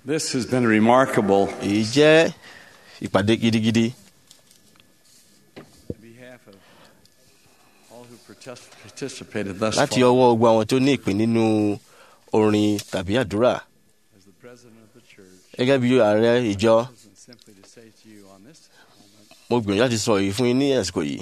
This has been remarkable. èyí jẹ́ ìpàdé gidigidi On behalf of all who partic- participated thus láti far, ọwọ́ gbogbo àwọn tó ní ìpín nínú orin tàbí àdúrà as the president of the church, gẹ́gẹ́ bí ààrẹ ìjọ isn't simply to say to you on this moment mo gbìyànjú láti sọ èyí fún yín ní àsìkò yìí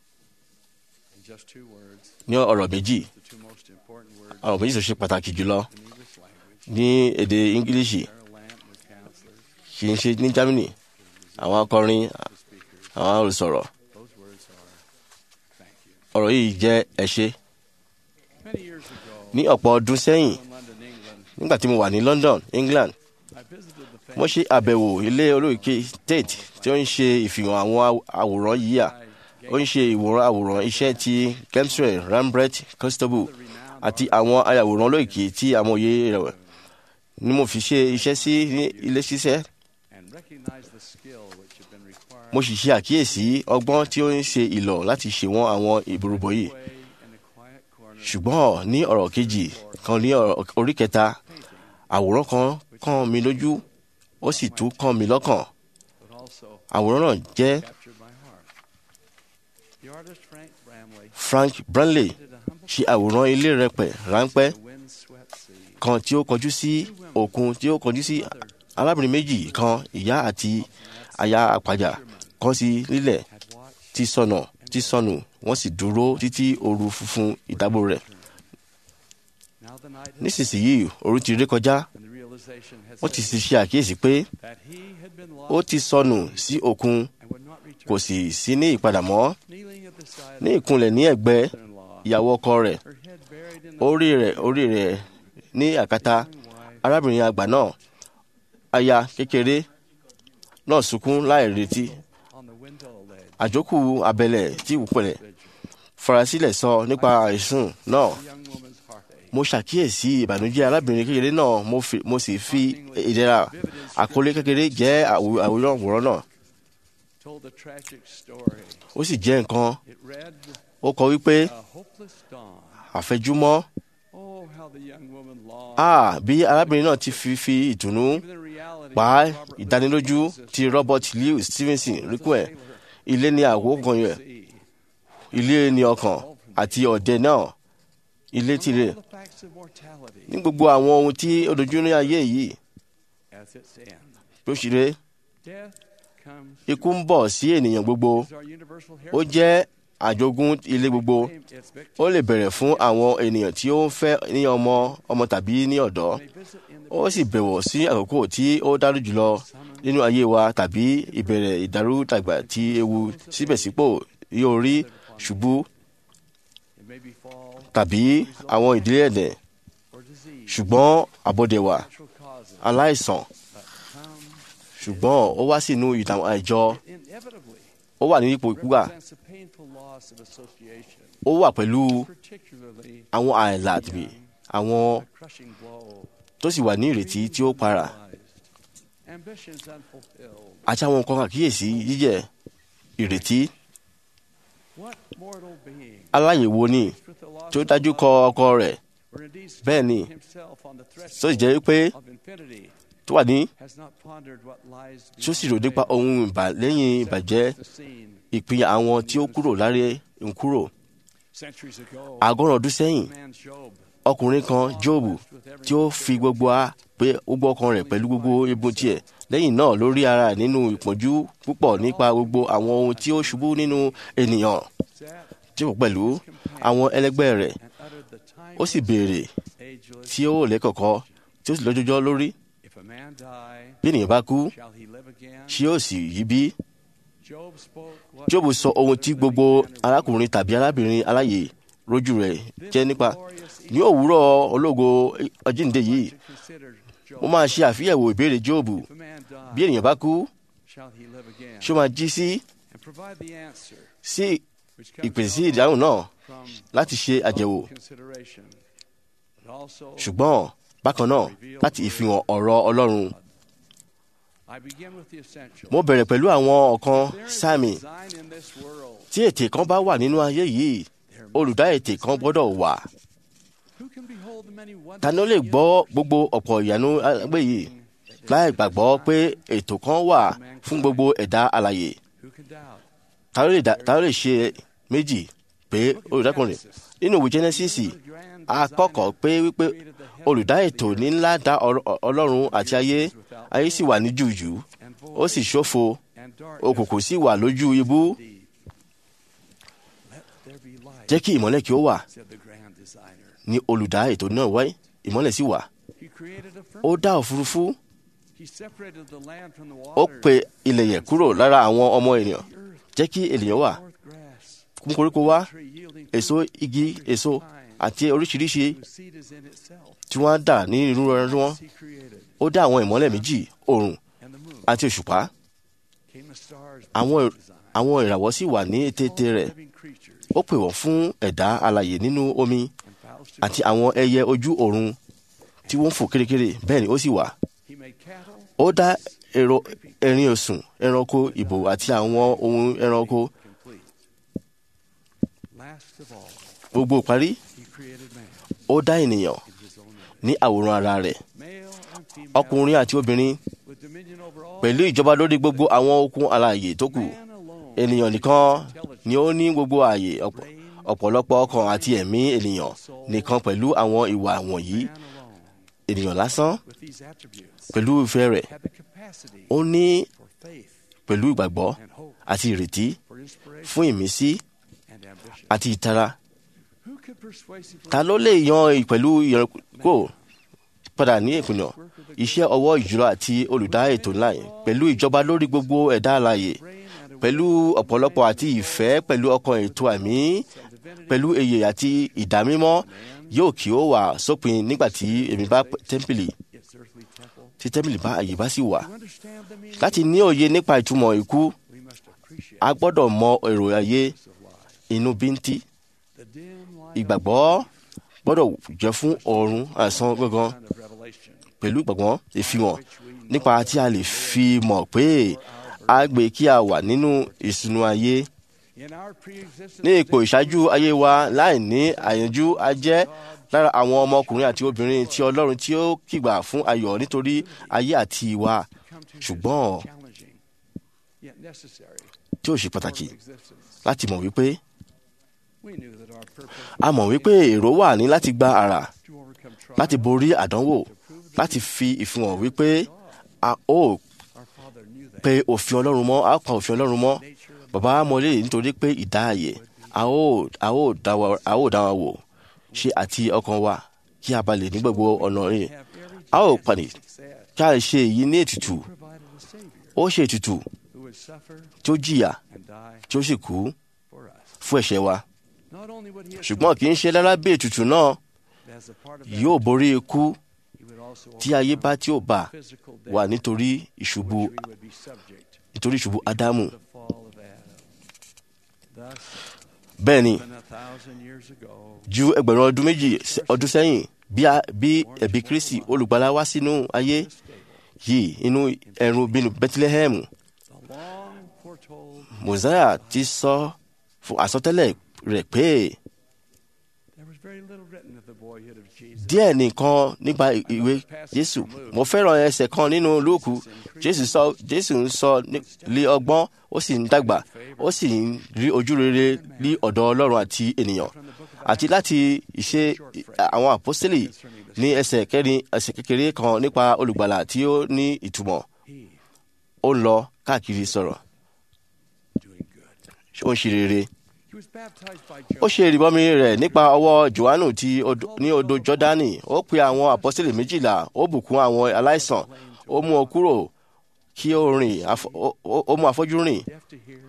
in just two words, ní ọ̀rọ̀ méjì the two most important words ọ̀rọ̀ méjì tó ṣe pàtàkì jùlọ in English language. ní èdè English Carol Lamp, the counselors, kì í ṣe ní Germany àwọn akọrin the speakers, àwọn olùsọ̀rọ̀ those words are thank you. ọ̀rọ̀ yìí jẹ́ ẹ ṣé Many years ago, ní ọ̀pọ̀ ọdún sẹ́yìn in London, England, nígbà tí mo wà ní London England I visited the mo famous ṣe àbẹ̀wò ilé olóòkè Tate tí ó ń ṣe ìfihàn àwọn aw- àwòrán yíyà ó ń ṣe ìwòran àwòrán iṣẹ́ ti Gemsre Rembrandt Constable àti àwọn ayàwòrán olóòkè tí amòye rẹ̀ ni mo fi ṣe iṣẹ́ sí ní ilé ṣiṣẹ́ and recognized the skill which had been required mo sì ṣe àkíyèsí ọgbọ́n tí ó ń ṣe ìlọ̀ láti ṣèwọ̀n àwọn ìborúbọ yìí way in the quiet corner ṣùgbọ́n ní ọ̀rọ̀ kejì kan ní ọ̀rọ̀ orí kẹta àwòrán kan kàn mí lójú ó sì tún kàn mí lọ́kàn but also àwòrán náà jẹ́ captured my heart. The artist Frank Bramley Frank Branley did a humble ṣe àwòrán ilé rẹpẹ̀ ráńpẹ́ the windswept sea. kan tí ó kọjú sí òkun tí ó kọjú sí arábìnrin méjì kan ìyá àti aya àpàjà kan sí lílẹ̀ Had watched tí sọnà tí sọnù wọ́n sì dúró títí ooru funfun ìdábò rẹ̀ now the night had nísinsìnyí ooru ti ré kọjá and the realization had wọ́n ti set sì ṣe àkíyèsí pé that he had been ó lost ti sọnù sí òkun and would not return. kò sì sí ní ìpadà mọ́ Kneeling at the side ní of ìkúnlẹ̀ ní ẹ̀gbẹ́ her mother-in-law, ìyàwó ọkọ rẹ̀ her head buried in the orí rẹ̀ orí rẹ̀ ní àkàtà young wife arábìnrin àgbà náà aya kékeré náà sunkún láì retí on the window ledge. àjókù abẹ́lẹ̀ tí ìwúpẹ̀lẹ̀ vigil. farasílẹ̀ sọ nípa àìsùn náà The young woman's heartache. mo ṣàkíyèsí ìbànújẹ́ arábìnrin kékeré náà mo fi- mo sì fi ìdẹ̀ra àkọlé kékeré jẹ́ àwò- àwòrán àwòrán náà told a tragic story. ó sì jẹ́ nǹkan It read, ó kọ wípé A hopeless dawn. àfẹjúmọ́ Oh, how the young woman longed. a bí arábìnrin náà ti fi fi ìdùnnú Even the reality pa of Robert ìdánilójú Louis ti Robert Louis Stevenson ríkú ẹ̀ ilé ní àwòkàn yẹn sea. ilé ní ọkàn àti ọ̀dẹ náà ilé tirẹ̀ All the facts of mortality ní gbogbo àwọn ohun tí ó dojú ní ayé yìí as its end. bí ó ṣe ré Death comes ikú ń bọ̀ sí ènìyàn gbogbo is our universal ó heritage. jẹ́ àjogún ilé gbogbo Claim its victims ó lè bẹ̀rẹ̀ fún àwọn ènìyàn tí ó ń fẹ́ ní ọmọ ọmọ tàbí ní ọ̀dọ́ may visit in the ó sì bẹ̀wọ̀ sí àkókò tí ó dájú jùlọ nínú ayé wa tàbí ìbẹ̀rẹ̀ ìdàrúdàgbà tí ewu síbẹ̀sípò yóò rí ṣubú it may befall tàbí àwọn ìdílé ẹ̀dẹ̀ or disease, ṣùgbọ́n àbọ̀dẹ̀wà natural causes aláìsàn that come ṣùgbọ́n ó wá sínú ìtàn àìjọ inevitably ó wà ní ipò ìkúgbà represents a painful loss of association, ó wà pẹ̀lú particularly àwọn àìlà tàbí àwọn a crushing blow. tó sì wà ní ìrètí tí ó para realized, Ambitions unfulfilled. àti àwọn nǹkan àkíyèsí jíjẹ ìrètí What mortal being aláyèwò ni faced with the loss tí ó of dájú a kọ loved ọkọ rẹ̀ or indeed bẹ́ẹ̀ ni, finding himself on the tó sì threshold jẹ́ pé of infinity tó wà ní has not pondered what lies tí ó sì rò beyond nípa the veil, ohun ìbà lẹ́yìn ìbàjẹ́ except the scene. ìpín àwọn tí ó kúrò láre ń kúrò Centuries ago, àgọ́rùn ọdún sẹ́yìn the man Job ọkùnrin kan Jóòbù tí ó fi gbogbo a pé gbogbo ọkàn rẹ̀ pẹ̀lú gbogbo egun tiẹ̀ lẹ́yìn náà ló rí ara rẹ̀ nínú ìpọ́njú púpọ̀ nípa gbogbo àwọn ohun tí ó ṣubú nínú ènìyàn sat tí kò pẹ̀lú àwọn ẹlẹgbẹ́ rẹ̀ and uttered the ó sì béèrè ageless tí ó lẹ́kọ̀ọ́kọ́ tí ó sì lọ́jọ́jọ́ lórí If a man die, bí ènìyàn bá kú shall he live again? ṣé ó sì yí bí Job spoke what Jóòbù sọ ohun tí gbogbo arákùnrin tàbí arábìnrin aláyè rójú rẹ̀ jẹ́ nípa ní òwúrọ̀ ológo ọjíǹde yìí to consider Job. mo máa ṣe àfiyẹ̀wò ìbéèrè Jóòbù If a man die, bí ènìyàn bá kú shall he live again? ṣé ó máa jí sí And provide the answer, sí which comes ìpèsè sí not ìdáhùn náà from láti ṣe àjẹwò consideration, but also ṣùgbọ́n bákan náà láti ìfihàn ọ̀rọ̀ Ọlọ́run I begin with the essential. mo bẹ̀rẹ̀ pẹ̀lú àwọn ọ̀kan There is sáàmì design in this world. tí ètè kan bá wà nínú ayé yìí There olùdá ètè kan gbọ́dọ̀ wà Who can behold the many wonders ta ni ó lè of the gbọ́ universe? gbogbo ọ̀pọ̀ ìyanu agbé yìí that láì gbàgbọ́ pé ètò kan wà fún gbogbo ẹ̀dá alàyè Who can doubt? ta ló lè dá- ta ló lè ṣe méjì pé olùdákùnrin nínú ìwé genesis a kọ́kọ́ pé wípé olùdá ètò ní ńlá dá ọ̀rọ̀- ọlọ́run àti ayé ayé sì wà ní jùjù And ó sì ṣófo and darkness òkùnkùn sì wà lójú ibú deep. Let there be light, jẹ́ kí ìmọ́lẹ̀ kí ó wà said the grand designer. ní olùdá ètò náà wáyé ìmọ́lẹ̀ sì wà He created a ó firmament. dá òfurufú He separated the land from the ó water. pe ilẹ̀ yẹ̀ kúrò lára àwọn ọmọ ènìyàn The earth jẹ́ kí ènìyàn wà forth grass, mú koríko wá tree yielding èso fruit, igi èso àti oríṣiríṣi whose seed is in itself. tí wọ́n á dà ní inú ẹran wọn He created, ó dá àwọn ìmọ́lẹ̀ méjì oòrùn and the moon àti òṣùpá came the stars. àwọn with design. àwọn ìràwọ̀ sì wà ní ètètè All rẹ̀ living creatures ó pè wọ́n fún ẹ̀dá alàyè nínú omi and fowls to àti àwọn ẹyẹ ojú ọ̀run tí wọ́n ń fò kérékéré bẹ́ẹ̀ ni ó sì wà He made cattle, ó dá èrò ẹrin òsùn ẹranko ìbò àti àwọn ohun ẹranko complete. Last of all, gbogbo parí he created man ó dá ènìyàn in his own image. ní àwòrán ara rẹ̀ Male and female, ọkùnrin àti obìnrin with dominion over all. pẹ̀lú ìjọba lórí gbogbo àwọn okun alààyè tó kù Man alone ènìyàn nìkan ni ó ní gbogbo ààyè ọ̀pọ̀- ọ̀pọ̀lọpọ̀ ọkàn àti ẹ̀mí ènìyàn nìkan pẹ̀lú àwọn ìwà wọ̀nyí man alone, ènìyàn lásán with these attributes, pẹ̀lú ìfẹ́ rẹ̀ had the capacity ó ní for faith pẹ̀lú ìgbàgbọ́ and hope, àti ìrètí for inspiration fún ìmísí and ambition. àti ìtara Who could persuasively ta ló lè yan ì- pẹ̀lú ìrẹ́kò padà ní ìpinnu iṣẹ́ ọwọ́ ìjùlọ àti olùdá ètò ńlá yẹn pẹ̀lú ìjọba lórí gbogbo ẹ̀dá alààyè reign and pẹ̀lú ọ̀pọ̀lọpọ̀ àti ìfẹ́ pẹ̀lú ọkàn ètò àmì pẹ̀lú èyè àti ìdámímọ́ yóò kí ó wà sópin nígbà tí èmi bá p- tẹ́ḿpìlì its earthly temple? tí tẹ́ḿpìlì bá àyè bá sì wà To understand the meaning, láti ní òye nípa ìtumọ̀ ikú we must appreciate a gbọ́dọ̀ mọ èrò ayé the of life. inú bíntí The dim light ìgbàgbọ́ gbọ́dọ̀ jẹ́ fún ọ̀run àsán gangan of revelation, pẹ̀lú ìgbàgbọ́ ìfihàn nípa tí a lè fi mọ̀ pé a gbé kí a wà nínú ìsúnú ayé in our pre-existence, ní ipò ìṣáájú ayé wa láì ní àyànjú a jẹ́ lára àwọn ọmọkùnrin àti obìnrin tí ọlọ́run tí ó kìgbà fún ayọ̀ nítorí ayé àti ìwà come to ṣùgbọ́n challenging yet necessary tí ó ṣe pàtàkì for existence. láti mọ̀ wípé We knew that our purpose a mọ̀ wípé èrò wà ní láti gba àrà to overcome trials, láti borí àdánwò láti fi ìfihàn wípé a ó our Father knew that pe òfin ọlọ́run mọ́ a ó pa òfin ọlọ́run mọ́ nature of bàbá wa mọ̀ léyìí nítorí pé ìdáàyè a ó a ó dá wa a ó dá wa wò ṣe àti ọkàn wa kí a balẹ̀ ní gbogbo ọ̀nà rẹ̀ have every a ó chance pàdé of success. kí a ṣe èyí ní ètùtù Provided a Savior ó ṣe ètùtù who would suffer tí ó jìyà and die tí ó sì kú for us. fún ẹ̀ṣẹ̀ wa Not only would he ṣùgbọ́n kì í ṣe lára bí ètùtù náà as a part of that, yóò borí ikú he would also tí ayé bá tí ó bá physical wà death nítorí to ìṣubú which we would be subject nítorí ìṣubú ádámù to the fall of Adam. Thus, bẹ́ẹ̀ ni than a thousand years ago, ju ẹgbẹ̀rún ọdún méjì sẹ- ọdún sẹ́yìn bí a- bí ẹ̀bí kristi olùgbàlà wá sínú ayé this stable, yìí inú ẹ̀rù bínú bethlehem the long foretold, mosiah ti sọ fún àsọtẹ́lẹ̀ rẹ̀ pé there was very little written of the boyhood of Jesus. díẹ̀ nìkan nípa ì- ìwé jésù mo fẹ́ràn ẹsẹ̀ kan nínú lúùkù jésù sọ jésù ń sọ ní- lé ọgbọ́n ó sì ń dàgbà ó sì ń rí ojú rere ní ọ̀dọ̀ ọlọ́run àti ènìyàn From the book of àti láti ìṣe àwọn àpọ́sítélì ní ẹsẹ̀ kẹrin ẹsẹ̀ kékeré kan nípa olùgbàlà tí ó ní ìtumọ̀ he ó ń lọ káàkiri sọ̀rọ̀ doing good. ó ń ṣe rere He was baptized by ó John. ṣe ìrìbọmi rẹ̀ nípa ọwọ́ johannu ti odò- ní odò jọ́dánì ó pe àwọn àpọ́sítélì méjìlá ó bùkún àwọn aláìsàn ó mú ọ kúrò kí ó rìn afọ- ó- ó ó mú afọ́jú rìn Deaf to hear,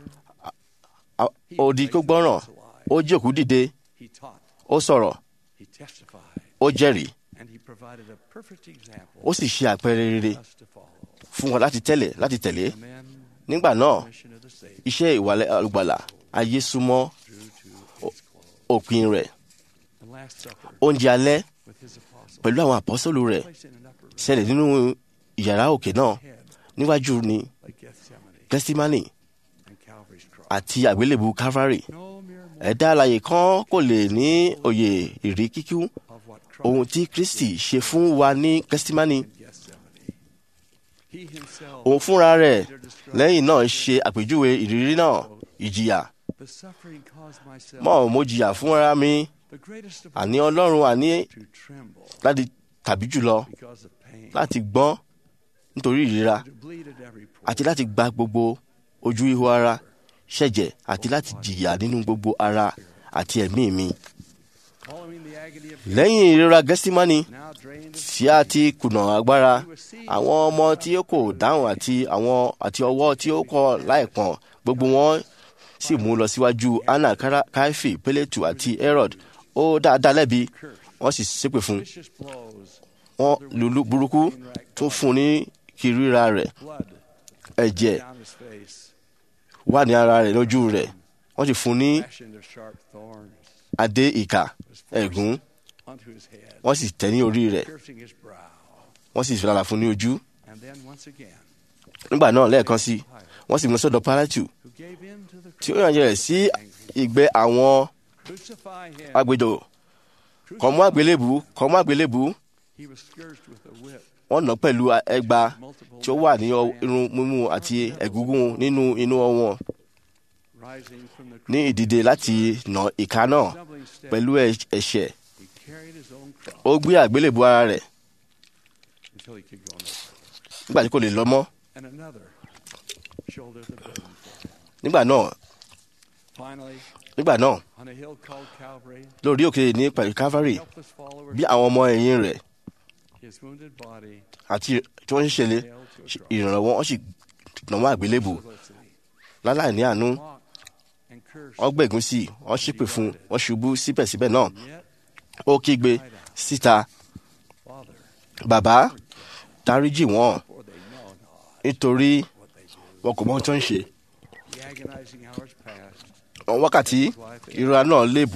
a- odi kó gbọ́ràn ó jí òkú dìde he taught, ó sọ̀rọ̀ he testified, ó jẹ́rìí and he provided a perfect example ó sì ṣe àpẹẹrẹ rere for us to follow. fún wọn láti tẹ̀lé láti tẹ̀lé And then nígbà náà the mission of the Savior iṣẹ́ ìwàlẹ̀ olùgbàlà ayé súnmọ́ drew to its close. òpin rẹ̀ The Last Supper oúnjẹ alẹ́ with his apostles, pẹ̀lú àwọn àpọ́sọ́lù rẹ̀ placed in an upper room ṣẹlẹ̀ nínú ìyàrá òkè náà head níwájú ni like Gethsemane gẹ́símánì and Calvary's cross. àti àgbélébù calvary No mere mortal ẹ̀dá alààyè kan kò lè ní òye ìrí kíkún of what ohun Christ tí kristi ṣe fún wa ní gẹ́símánì in Gethsemane. He himself òun fúnra rẹ̀ later described lẹ́yìn náà ṣe àpèjúwe ìrírí náà ìjìyà the suffering caused myself mọ́ mo jìyà fúnra mi the greatest of àní all ọlọ́run àní to tremble láti tàbí jùlọ because of pain, láti gbọ́n nítorí ìríra to bleed at every pore, àti láti gba gbogbo ojú ihò ara ṣẹ̀jẹ̀ àti láti jìyà nínú gbogbo ara àti ẹ̀mí mi. following the agony of lẹ́yìn ìrora gẹ́símánì now drained of tí a ti kùnà agbára àwọn ọmọ tí ó kò dáhùn àti àwọn àti ọwọ́ tí ó kọ̀ láìpọ́n gbogbo wọn sì mú lọ síwájú anna Kara- kaifi pélétù àti herod ó dáadáa lẹ́bi wọ́n sì ṣépè fún un vicious blows, wọ́n lùlù burúkú tún fún un ní kìrìíra rẹ̀ blood ẹ̀jẹ̀ down his face, wà ní ara rẹ̀ lójú rẹ̀ wọ́n sì fún un ní fashioned of sharp thorns adé ìkà was forced ẹ̀gún onto his head, wọ́n sì tẹ̀ ní orí rẹ̀ piercing his brow. wọ́n sì fìlàlà fún un ní ojú And then once again, nígbà náà lẹ́ẹ̀kan sí wọ́n sì mú sọ́dọ̀ pálátù who gave in to the tí ó yànjẹ rẹ̀ sí ìgbẹ́ àwọn crucify him. agbèdò kọ̀mú àgbélébù kọ̀mú àgbélébù He was scourged with a whip, wọ́n nà pẹ̀lú ẹgba multiple tí ó wà ní ọ- irun mímú àti ẹ̀gúngún nínú inú wọn rising from the ní ìdìde láti nà ìka náà stumbling step. pẹ̀lú ẹ̀- ẹ̀ṣẹ̀ He carried his own cross ó gbé àgbélébù ara rẹ̀ until he could go no further. nígbà tí kò lè lọ mọ́ And another shouldered the burden for him. nígbà náà Finally, nígbà náà on a hill called Calvary, lórí òkè ní pẹ̀lú calvary helpless followers, bí àwọn ọmọ ẹ̀yìn rẹ̀ his wounded body àti tí wọ́n ń ṣẹlẹ̀ nailed to a cross. ìrànlọ́wọ́ wọ́n sì nà wọ́n àgbélébù Felicity, láláì ní àánú mocked and cursed, wọ́n gbẹ̀gún sí i wọ́n ṣépè fún un wọ́n ṣubú síbẹ̀síbẹ̀ náà and yet, ó kígbe síta Father, bàbá dáríjì wọ́n for they know not nítorí what they do. wọn kò mọ ohun tó ń ṣe The agonizing hours passed. àwọn wákàtí ìrora náà léèbù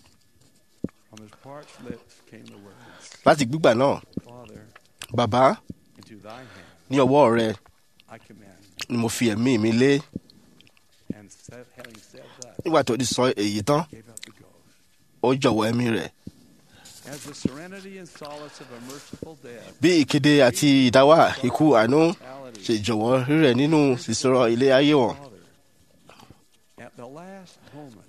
From his parched lips came the words, láti gbígbà náà Father, bàbá into thy hand ní ọwọ́ rẹ I commend. ni mo fi ẹ̀mí mi lé And said, having said that, nígbà tó ti sọ èyí tán gave up the ghost. ó jọ̀wọ́ ẹ̀mí rẹ̀ As the serenity and solace of a merciful death, bí ìkéde àti ìdáwà ikú àánú reality, ṣe jọ̀wọ́ rírẹ̀ nínú sísọ̀rọ̀ ilé ayé wọn Father, at the last moment,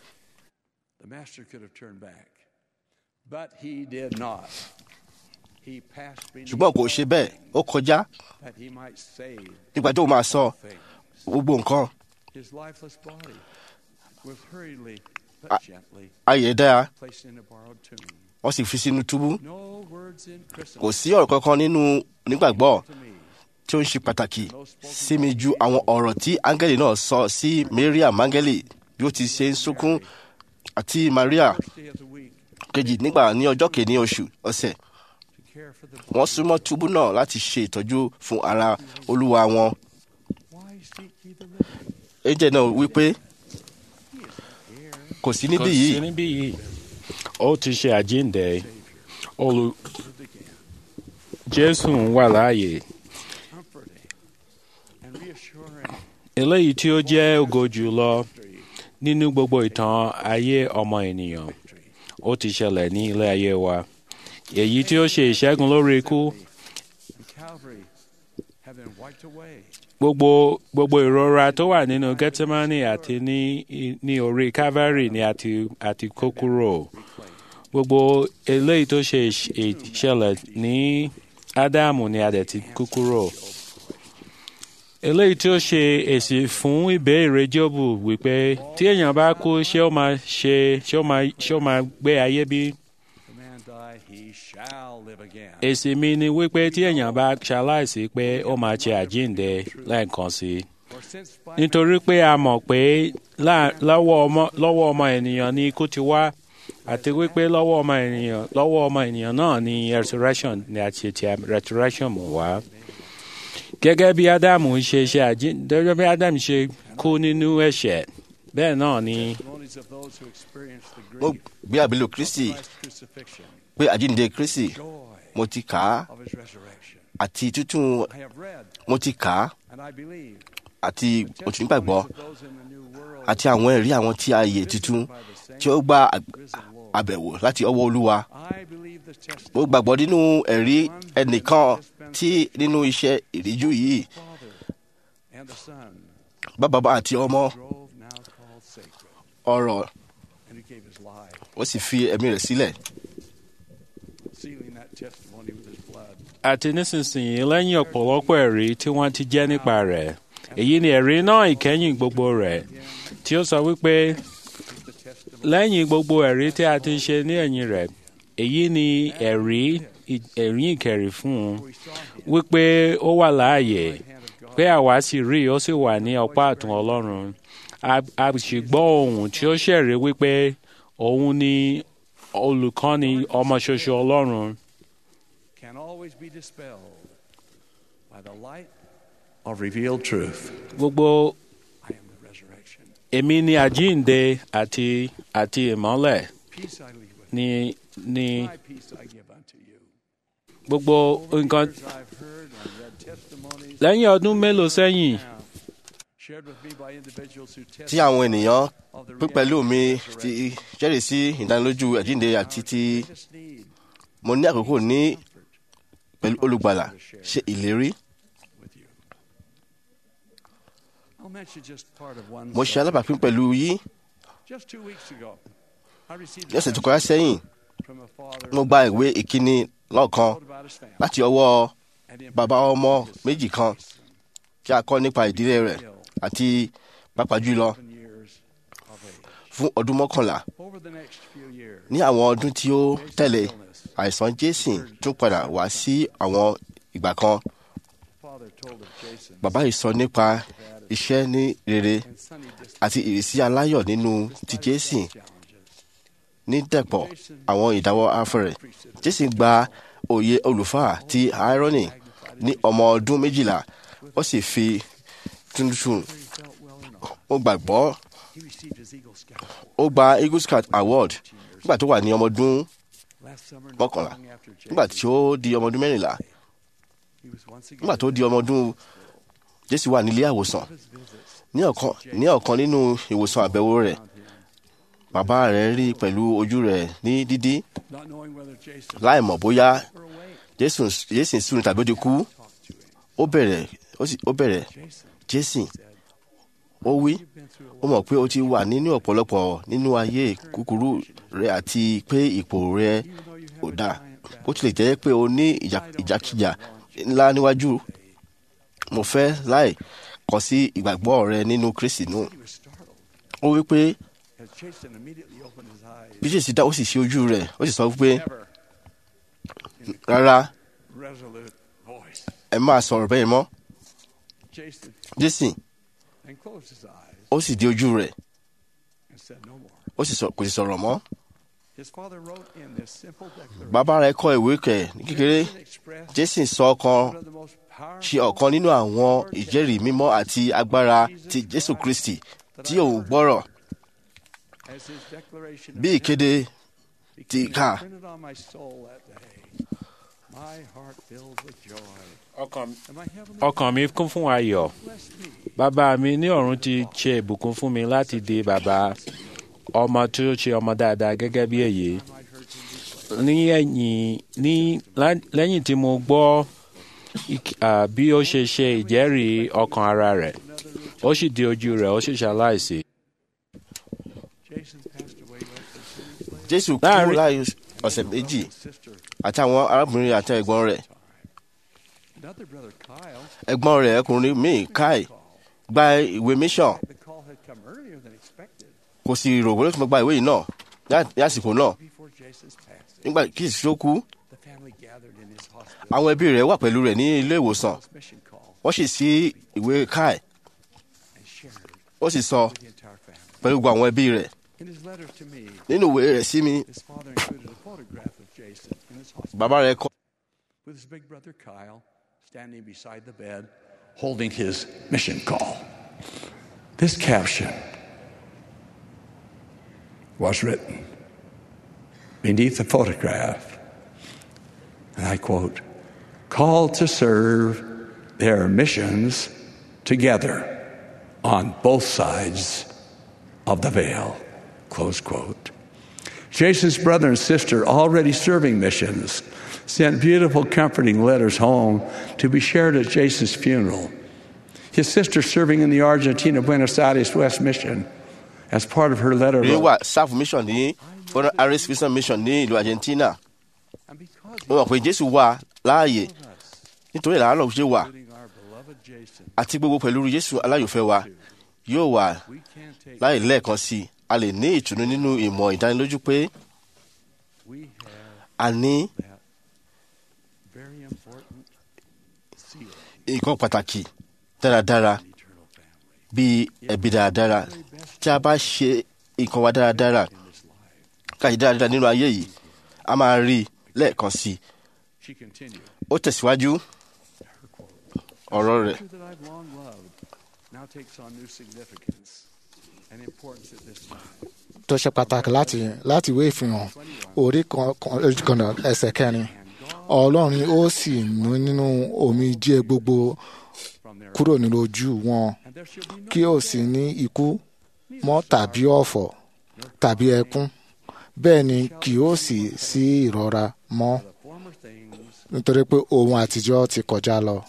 the master could have turned back, but he did not. He passed beneath ṣùgbọ́n kò ṣe bẹ́ẹ̀ ó kọjá that he might save nígbà tó máa sọ things. gbogbo nǹkan His lifeless body was hurriedly but gently ayé dára placed in a borrowed tomb. wọ́n sì fi sínú túbú No words in kò Christendom sí ọ̀rọ̀ kankan nínú nígbàgbọ́ to me. tí ó ń ṣe pàtàkì sí mi ju àwọn ọ̀rọ̀ tí áńgẹ́lì náà sọ sí Maria mángẹ́lì bí ó ti ṣe ń sunkún àti Maria First day of the week kejì nígbà ní ọjọ́ kìíní oṣù ọ̀sẹ̀ to care for the wọ́n súnmọ́ túbú náà láti ṣe ìtọ́jú fún ara olúwa wọn. Why seek ye the living? ẹ̀jẹ̀ náà wípé He is here. kò sí kò níbí sí yìí níbí yìí ó ti ṣe àjíǹde olù Lived again, jésù ń wà láàyè comforting and reassuring. eléyìí tí ó jẹ́ ògo jùlọ Victory, nínú gbogbo ìtàn ayé ọmọ ènìyàn victory. ó ti ṣẹlẹ̀ ní ilé ayé wa èyí tí ó ṣe ìṣẹ́gun lórí ikú And Calvary have been wiped away. gbogbo gbogbo ìrora tó wà nínú gethsemane àti ní ní orí calvary ni àti àti kó kúrò Reclaimed. gbogbo eléyìí tó ṣe ìṣ- ìṣẹ̀lẹ̀ ní ádámù ni a dẹ̀ ti kó kúrò eléyìí tí ó ṣe èsì fún ìbéèrè jóòbù wípé tí èèyàn bá kú ṣé ó máa ṣe ṣé ó máa ṣé ó máa gbé ayé bí The man die, he shall live again. èsì mi ni wípé tí èèyàn bá ṣaláìsí pé ó máa ṣe àjíǹde lẹ́ẹ̀kan sí i For since by nítorí pé a mọ̀ pé lá- lọ́wọ́ ọmọ lọ́wọ́ ọmọ ènìyàn ni ikú ti wá àti wípé lọ́wọ́ ọmọ ènìyàn lọ́wọ́ ọmọ ènìyàn náà ni resurrection ni a ṣe ti resurrection mú wá. gẹ́gẹ́ bí ádámù ṣe ṣe àjí gẹ́gẹ́ bí ádámù ṣe kú nínú ẹ̀ṣẹ̀ bẹ́ẹ̀ náà ni testimonies of those who experienced the mo grief gbé àbílò kristi of Christ's crucifixion, pé àjíǹde kristi joy mo ti kà á of his resurrection. àti tútù I have read mo ti kà á and I believe àti the mo ti nígbàgbọ́ testimonies of those in the new world àti àwọn ẹ̀rí àwọn tí a yè tuntun by the same tí ó gba àg- risen Lord. àbẹ̀wò láti ọwọ́ olúwa I believe the mo testimony gbàgbọ́ nínú ẹ̀rí ẹnìkan tí nínú iṣẹ́ ìríjú yìí Father and the Son bá bàbá àti ọmọ drove now called sacred, ọ̀rọ̀ and he gave his life, ó sì fi ẹ̀mí rẹ̀ sílẹ̀ sealing that testimony with his blood. àti nísinsìnyí lẹ́yìn ọ̀pọ̀lọpọ̀ ẹ̀rí tí wọ́n ti jẹ́ nípa rẹ̀ èyí ni ẹ̀rí náà ìkẹyìn gbogbo rẹ̀ tí ó sọ wípé Is the testimony lẹ́yìn gbogbo ẹ̀rí tí a ti ṣe ní ẹ̀yìn rẹ̀ èyí ni ẹ̀rí ẹ̀rí ìkẹrì fún un we saw him wípé ó wà láàyè hand of God pé àwa sì rí i ó sì wà ní ọ̀pá àtún ọlọ́run a a sì gbọ́ ohùn tí ó ṣẹ̀rí wípé òun ni olùkọ́ni ọmọ ṣoṣo ọlọ́run can always be dispelled by the light of revealed truth. gbogbo I am the resurrection. èmi ni àjíǹde àti àti ìmọ́lẹ̀ Peace I leave with ni ni you. My peace I give unto you. gbogbo Over the nǹkan years I've heard and read testimonies lẹ́yìn ọdún mélòó sẹ́yìn now shared with me by individuals who tí testify àwọn ènìyàn of the pín pẹ̀lú mi reality of ti resurrection. jẹ́rìí sí ìdánilójú àjíǹde àti ti Greatest need, mo ní àkókò ní comfort pẹ̀lú olùgbàlà ṣe ìlérí with you. I'll mention just part of one mo ṣe subject. alábàápín pẹ̀lú yín Just two weeks ago, I received ní ọ̀sẹ̀ tó a kọjá sẹ́yìn from a father mo gba ìwé ìkíni lọ́ọ̀kan wrote about his family láti ọwọ́ and in bàbá ọmọ particular his méjì kan son, tí a kọ́ nípa ìdílé rẹ̀ àti pàápàá jùlọ seven years of age. fún ọdún mọ́kànlá Over the next few years, ní àwọn ọdún tí ó tẹ̀lé Jason's illness, àìsàn jason tún padà wá sí àwọn ìgbà kan father told of Jason bàbá yìí sọ nípa iṣẹ́ ní rere and Sonny just àti ìrísí aláyọ̀ nínú ti jason challenges. ní dẹ̀pọ̀ àwọn ìdáwọ́ afẹ́rẹ́ jason gba òye olùfà ti irony ní ọmọ ọdún méjìlá ó sì fi tuntun Whether he felt well or not, ó gbàgbọ́ he received his Eagle Scout Award. ó gba eagle scout award nígbà tó wà ní ọmọ ọdún Last summer, not mọ́kànlá long after nígbà Jason, tí ó di ọmọ ọdún mẹ́rìnlá he was once again nígbà tó di ọmọ ọdún jésù wà nílé àwòsàn of his visits ní ọ̀kan ní ọ̀kan nínú ìwòsàn àbẹ̀wò rẹ̀ found him, bàbá rẹ̀ rí pẹ̀lú ojú rẹ̀ ní dídí not knowing whether Jason láì mọ̀ bóyá were awake, jésù jésù sùn tàbí ó ti kú talked to him. ó bẹ̀rẹ̀ ó sì ó bẹ̀rẹ̀ Jason jésù said, ó wí "You've been through a ó mọ̀ pé ó ti wà nínú ọ̀pọ̀lọpọ̀ nínú ayé kúkúrú rẹ̀ àti pé ipò rẹ̀ even though you ò have a dáa giant bó battle, tilẹ̀ jẹ́ pé o ní ìjà- ìjàkíjà ńlá níwájú mo fẹ́ láì kọ̀ sí ìgbàgbọ́ rẹ nínú kristi nù he was startled ó wí pé as Jason immediately opened his eyes. bí jésù dá ó sì ṣe ojú rẹ̀ ó sì sọ pé Never rárá resolute voice. ẹ máa sọ̀rọ̀ bẹ́ẹ̀ mọ́ Jason jésù and closed his eyes ó sì di ojú rẹ̀ and said no more. ó sì sọ kò sì sọ̀rọ̀ mọ́ His father wrote in this simple declaration. bàbá rẹ̀ kọ ìwé kẹ̀ ní kékeré Jason expressed jésù sọ ọ̀kan one of the most ṣe powerful ọ̀kan nínú àwọn ìjẹ́rìí mímọ́ àti agbára ti jésù kristi tí òun gbọ́rọ̀ as his declaration of bí ìkéde ti became kà printed on my soul that day. My heart filled with joy. ọkàn And my heavenly ọkàn mi kún fún ayọ̀ blessed me. bàbá mi ní ọ̀run ti ṣe ìbùkún fún mi láti di bàbá ọmọ tí ó ṣe ọmọ dáadáa gẹ́gẹ́ bí èyí I heard him declare, ní ẹ̀yìn ní lá- lẹ́yìn tí mo gbọ́ ik- à, bí ó ṣe ṣe ìjẹ́rìí ọkàn ara rẹ̀ ó sì di ojú rẹ̀ ó sì ṣaláìsí. Jason passed away less than two weeks later. jésù kú Láàrin- láàyè ọ̀sẹ̀ méjì His sister, àti àwọn arábìnrin àti ẹ̀gbọ́n rẹ̀ another brother Kyle, ẹ̀gbọ́n rẹ̀ ọkùnrin míì káì called. gba ìwé mission The call had come earlier than expected kò sì rò wọlé tó gba ìwé yìí náà ní- ní àsìkò náà before Jason's passing. nígbà kí ìsìn tó kú The family gathered in his hospital. àwọn ẹbí rẹ̀ wà pẹ̀lú rẹ̀ ní ilé ìwòsàn His mission call wọ́n sì sí ìwé káì and shared ó sì sọ with the entire family. pẹ̀lú gbogbo àwọn ẹbí rẹ̀ In his letter to me, nínú ìwé rẹ̀ sí mi his father included a photograph of Jason in his hospital bàbá rẹ̀ kọ with his big brother Kyle standing beside the bed holding his mission call. This caption was written beneath the photograph. And I quote, called to serve their missions together on both sides of the veil. Close quote. Jason's brother and sister already serving missions sent beautiful, comforting letters home to be shared at Jason's funeral. His sister serving in the Argentina Buenos Aires West Mission as part of her letter rí wrote, wà sáfù mission ní fọ́nà aris vision mission ní ìlú argentina And because wọ́n mọ̀ pé jésù wà láàyè nítorí ìlànà ṣe wà including our beloved Jason, àti gbogbo pẹ̀lú jésù aláyòfẹ́ wa yóò wà we can take láì lẹ́ẹ̀kan sí i a lè ní ìtùnú nínú ìmọ̀ ìdánilójú pé we have a ní that very important seal nǹkan pàtàkì dáradára in eternal family bíi ẹbí dáradára tí a bá ṣe nǹkan wa dáradára in this life. káyì dáradára nínú ayé yìí a máa rí i lẹ́ẹ̀kan sí i She continued, ó tẹ̀síwájú her quote, ọ̀rọ̀ rẹ̀ "Scripture that I've long loved now takes on new significance and importance at this time. tó ṣe pàtàkì láti láti ìwé ìfihàn orí kan kan- orí kan náà ẹsẹ̀ kẹrin ọlọ́run ó sì nù nínú omijé gbogbo From there, kúrò nínú ojú wọn and there shall be no kí ó sì ní ikú mọ́ tàbí ọ̀fọ̀ tàbí ẹkún bẹ́ẹ̀ ni kì ó sì sí ìrora mọ́ the former things, nítorí pé ohun àtijọ́ ti kọjá lọ.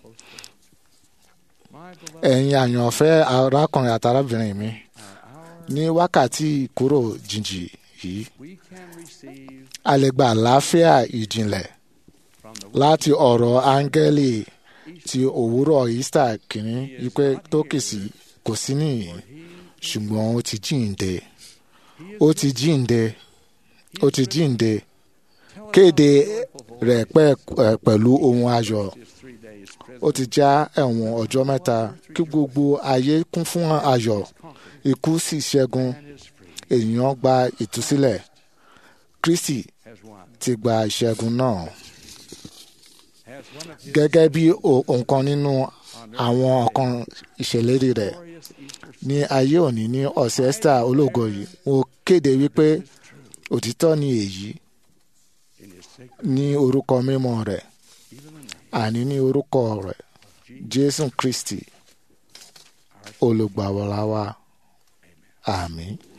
my beloved, ẹ̀yin àyànfẹ́ arákùnrin àtàrábìnrin mi are ours. ní wákàtí ìkúrò jìnjì yìí We can receive a lè gba àlàáfíà ìjìnlẹ̀ from the láti ọ̀rọ̀ áńgẹ́lì ti òwúrọ̀ easter kìíní wípé tó kìsì kò sí nìyí ṣùgbọ́n ó ti jíǹde ó ti jíǹde ó ti jíǹde kéde rẹ̀ pẹ́- ẹ̀, pẹ̀lú ohun ayọ̀ his three days ó ti já ẹ̀wọ̀n ọjọ́ mẹ́ta kí gbogbo ayé kún fún ayọ̀ ikú sì ṣẹ́gun and is free ènìyàn gba ìtúsílẹ̀ kristi as one. ti gba ìṣẹ́gun náà As one of his gẹ́gẹ́ bí o- nǹkan nínú àwọn ọ̀kan ìṣèlérí rẹ̀ glorious Easter ní ayé òní ní ọ̀sẹ̀ esther ológo yìí mo kéde wípé òtítọ́ ni èyí in his sacred, ní orúkọ mímọ́ rẹ̀ even the name, àní ní orúkọ rẹ̀ jésù kristi olùgbàwọlá wa àmín.